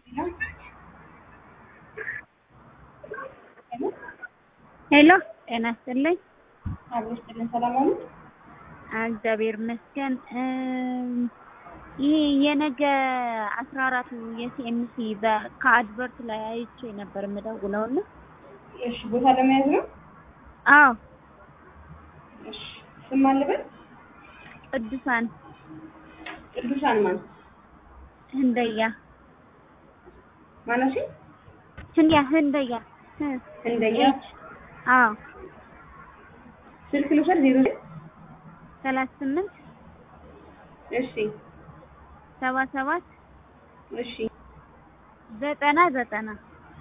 ሄሎ ጤና ይስጥልኝ። አብሮ ይስጥልን። ሰላም አሉ? እግዚአብሔር ይመስገን። ይህ የነገ አስራ አራቱ የሲኤምሲ ከአድቨርት ላይ አይቼ ነበር የምደውለው እና እሺ፣ ቦታ ለመያዝ ነው? አዎ እሺ፣ ስም አለበት? ቅዱሳን ቅዱሳን ማን? ህንደያ ማነው? ህንያ ህንደያ ህ- ህንደያ። አዎ ስልክ ልውሰድ? ዜሮ ሰላሳ ስምንት እሺ፣ ሰባ ሰባት እሺ። ዘጠና ዘጠና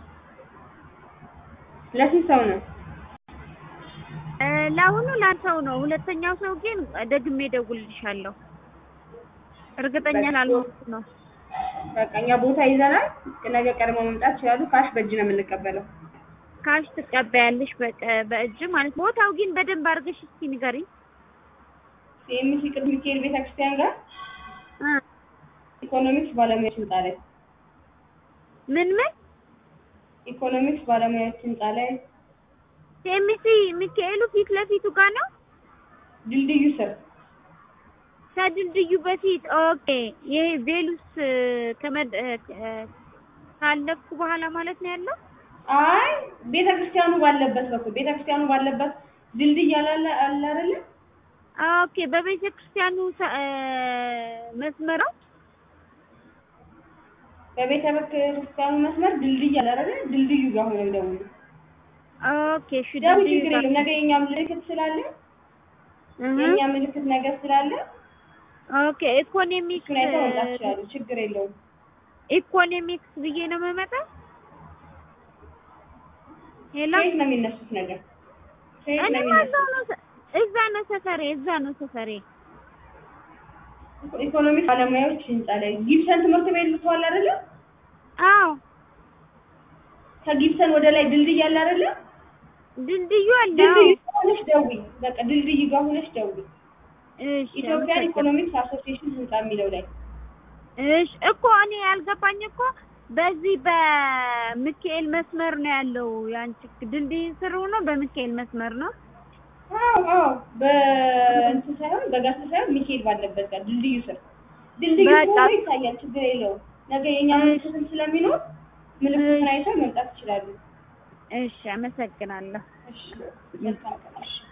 ለስንት ሰው ነው? እ፣ ለአሁኑ ላንተው ነው። ሁለተኛው ሰው ግን ደግሜ እደውልልሻለሁ። እርግጠኛ ላልሆንኩ ነው። በቃ እኛ ቦታ ይዘናል። ነገ ቀድሞ መምጣት ይችላሉ። ካሽ በእጅ ነው የምንቀበለው። ካሽ ትቀበያለሽ በቀ- በእጅ ማለት ነው። ቦታው ግን በደንብ አድርገሽ እስኪ ንገሪኝ። ሲኤምሲ ቅዱስ ሚካኤል ቤተክርስቲያን ጋር እ፣ ኢኮኖሚክስ ባለሙያዎች ህንጻ ላይ ምን ምን ኢኮኖሚክስ ባለሙያዎች ህንጻ ላይ ሴሚሲ ሚካኤሉ ፊት ለፊቱ ጋር ነው። ድልድዩ ስር ከድልድዩ በፊት ኦኬ። ይሄ ቬሉስ ከመድ እ፣ እ፣ ካለፍኩ በኋላ ማለት ነው ያለው። አይ ቤተክርስቲያኑ ባለበት በኩል ቤተክርስቲያኑ ባለበት ድልድይ አላለ አለ አይደለ? ኦኬ በቤተ ክርስቲያኑ ሰ- እ፣ መስመር ነው። በቤተ ክርስቲያኑ መስመር ድልድይ አለ አይደለ? ድልድዩ ጋር ሆነን ደውሉ። ኦኬ እሺ። ደውል፣ ድልድዩ ችግር ጋር የለም። ነገ የኛ ምልክት ስላለ እህ፣ የኛ ምልክት ነገር ስላለ ኦኬ ኢኮኖሚክስ እሱን አይተው መምጣት ይችላሉ። ችግር የለውም። ኢኮኖሚክስ ብዬ ነው የምመጣው። ሄሎ ከየት ነው የሚነሱት ነገር? ከየት ነው እኔማ የሚነሱት? እዛው ነው ሰ- እዛ ነው ሰፈሬ፣ እዛ ነው ሰፈሬ። ኢኮኖሚክስ ባለሙያዎች ህንጻ ላይ ጊብሰን ትምህርት ቤት ልትዋል አይደለ? አዎ ከጊብሰን ወደ ላይ ድልድይ አለ አይደለ? ድልድዩ አለ። ድልድዩ አዎ። ጋር ሆነሽ ደውይ። በቃ ድልድይ ጋር ሆነሽ ደውይ። እሺ ኢትዮጵያን አመሰግናለሁ። ኢኮኖሚክስ አሶሲዬሽን ህንጻ የሚለው ላይ እሺ እኮ እኔ ያልገባኝ እኮ በዚህ በሚካኤል መስመር ነው ያለው። ያንቺ ድልድይ ስር ሆኖ በሚካኤል መስመር ነው። አዎ አዎ፣ በእንትን ሳይሆን በጋስ ሳይሆን ሚካኤል ባለበት ጋር ድልድዩ ስር ድልድዩ በቃ። ሆኖ ይታያል። ችግር የለውም። ነገ የኛ ምልክትም ስለሚኖር ምልክቱን አይተው መምጣት ይችላሉ። እሺ አመሰግናለሁ። እሺ፣ መልካም ቀን። እሺ